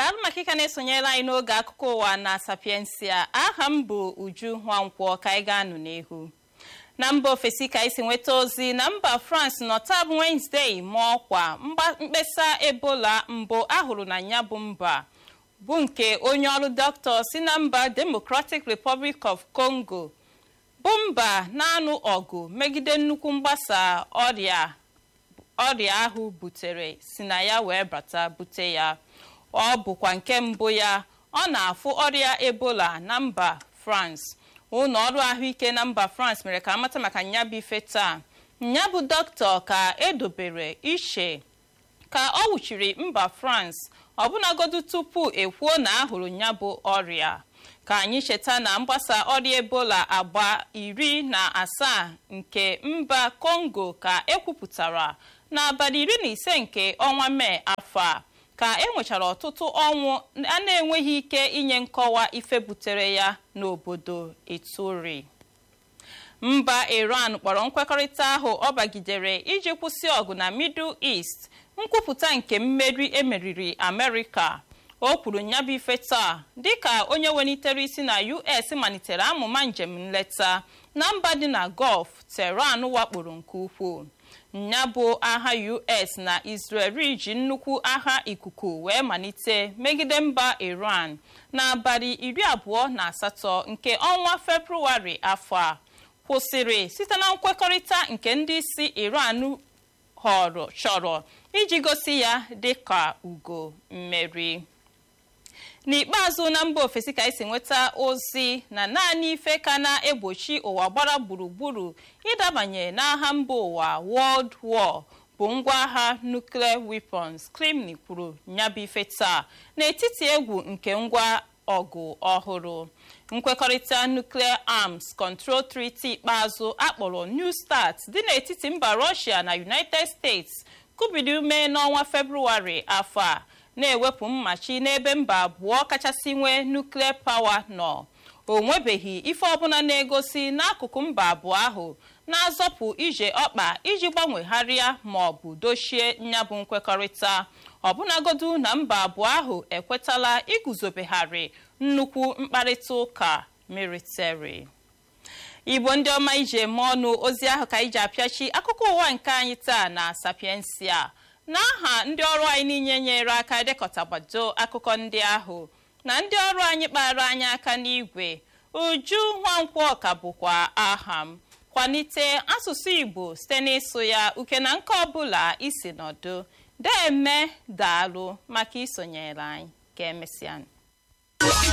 daalụ maka ịka na-esonyere anyị n'oge akụkọ ụwa na sapiensia aha m bụ uju nwankwọ ka anyị ga-anụ n'ihu na mba ofesi ka anyị si nweta ozi na mba france nọta bụ wenezdee ma ọkwa mkpesa ebola mbụ ahụrụ na ya bụ mba bụ nke onye ọrụ dọkịta si na mba democratic republic of congo bụ mba na-anụ ọgụ megide nnukwu mgbasa ọrịa ọrịa ahụ butere si na ya wee bata bute ya ọ bụkwa nke mbụ ya ọ na-afụ ọrịa ebola na mba france ụlọ ọrụ ahụike na mba france mere ka amata maka nyabụ ife taa nyabụ dọkịta ka edobere iche ka ọ wụchiri mba france ọbụnagodu tupu ekwuo na ahụrụ nyabụ ọrịa ka anyị cheta na mgbasa ọrịa ebola agba iri na asaa nke mba congo ka ekwupụtara n'abalị iri na ise nke ọnwa mee afọ a ka e nwechara ọtụtụ ọnwụ a na-enweghị ike inye nkọwa ife butere ya n'obodo ituri mba iran kpọrọ nkwekọrịta ahụ ọ bagidere iji kwụsị ọgụ na middle east nkwupụta nke mmeri emeriri amerịka o kwuru nyabụ ife taa dịka onye welitere isi na us malitere amụma njem nleta na mba dị na gọlf teran wakporo nke ukwuu nya bụ agha us na israel ji nnukwu agha ikuku wee malite megide mba iran n'abalị iri abụọ na asatọ nke ọnwa febrụwarị afọ a kwụsịrị site na nkwekọrịta nke ndị isi iran họrọ chọrọ iji gosi ya dịka ugo mmeri n'ikpeazụ na mba ofesi ka esi nweta ozi na naanị ife ka na-egbochi ụwa gbara gburugburu ịdabanye n'agha mba ụwa world war bụ ngwa agha nuclear weapons kremlin kwuru nyabụ ife taa n'etiti egwu nke ngwa ọgụ ọhụrụ nkwekọrịta nuclear arms control treaty ikpeazụ akpọrọ new start dị n'etiti mba russia na united states kubiri ume n'ọnwa febrụwarị afọ a na-ewepụ mmachi n'ebe mba abụọ kachasị nwee nuklia pawa nọ o nwebeghị ife ọbụla na-egosi n'akụkụ mba abụọ ahụ na-azọpụ ije ọkpa iji gbanwegharịa ma ọ bụ dochie nyabụ nkwekọrịta ọbụnagodu na mba abụọ ahụ ekwetala iguzobegharị nnukwu mkparịta ụka military igbo ndị ọma iji eme ọnụ ozi ahụ ka iji apịachi akụkọ ụwa nke anyị taa na sapiensia n'aha ndị ọrụ anyị niile nyere aka dekọtagbado akụkọ ndị ahụ na ndị ọrụ anyị kpara anyị aka n'igwe uju nwankwọ ka bụkwa aha m kwalite asụsụ igbo site n'ịsụ ya uke na nke ọbụla isi nọdụ deme daalụ maka isonyere anyị ka emesịa